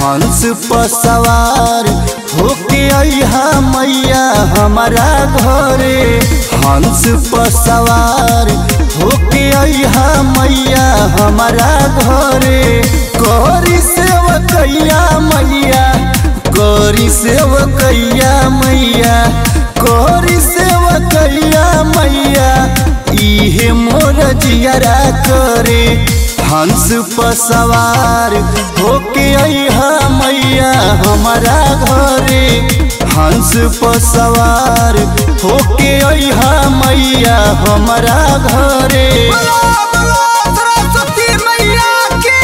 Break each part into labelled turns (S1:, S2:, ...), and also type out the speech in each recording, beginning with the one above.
S1: हंस पर सवार होके अइहा मैया हमारा घरे हंस पर सवार होके अइहा मैया हमारा घरे करी सेवकैया मैया करी सेवकैया मैया करी सेवकैया मैया इहे मोर जियरा करे हंस पर सवार होके अइहा मैया हमारा घरे हंस पर सवार होके अइहा मैया हमारा घरे
S2: बोलो बोलो सरस्वती मैया की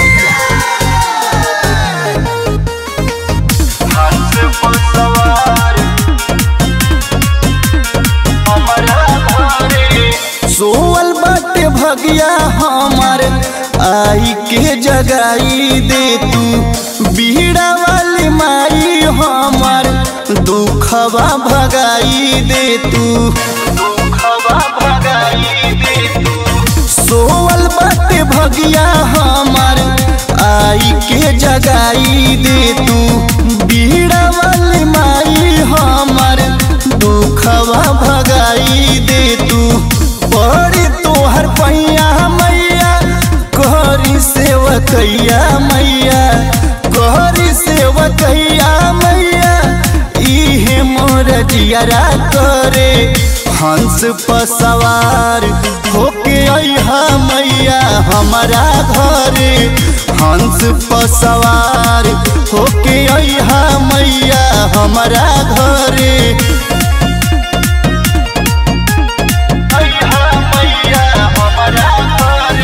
S1: हंस पर सवार हमारा घरे सोवल बाटे भगिया हमार आई के जगाई दे तू बीड़ा वाली माई हमार दुखवा भगाई दे तू दुखवा भगाई दे तू सोवल बाटे भगिया हमार आई के जगाई दे तू बीड़ा वाली माई हमार दुखवा भगाई दे तू पड़ी तोहर पैया मैया कहरी सेवकैया मैया कहरी सेवकैया मैया इहे मोर जियरा करे हंस पर सवार होके अइहा मैया हमारा घरे हंस पर सवार होके अइहा मैया हमारा घरे अइहा मैया हमारा घरे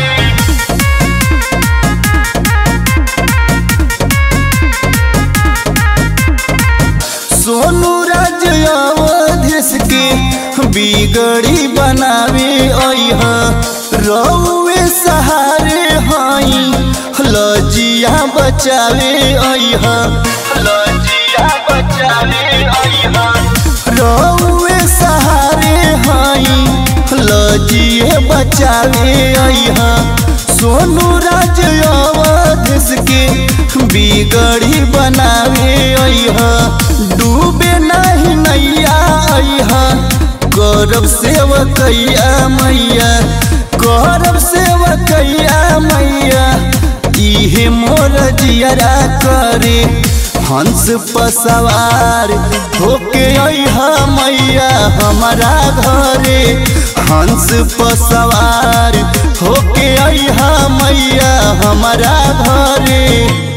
S1: सोनू राज अवधेश के बिगड़ी बनावे अइह रउए सहारे हई लजिया बचावे अइह लजिया बचावे अइह रउए सहारे हई लजिए बचावे अइह सोनू राज अवधेश के बिगड़ी बनावे अइह डूबे नहीं नैया अइह करब सेवकैया मैया करब सेवकैया मैया इहे मोर जियरा करे हंस पर सवार होके अइहा मैया हमारा घरे हंस पर सवार होके अइहा मैया हमारा घरे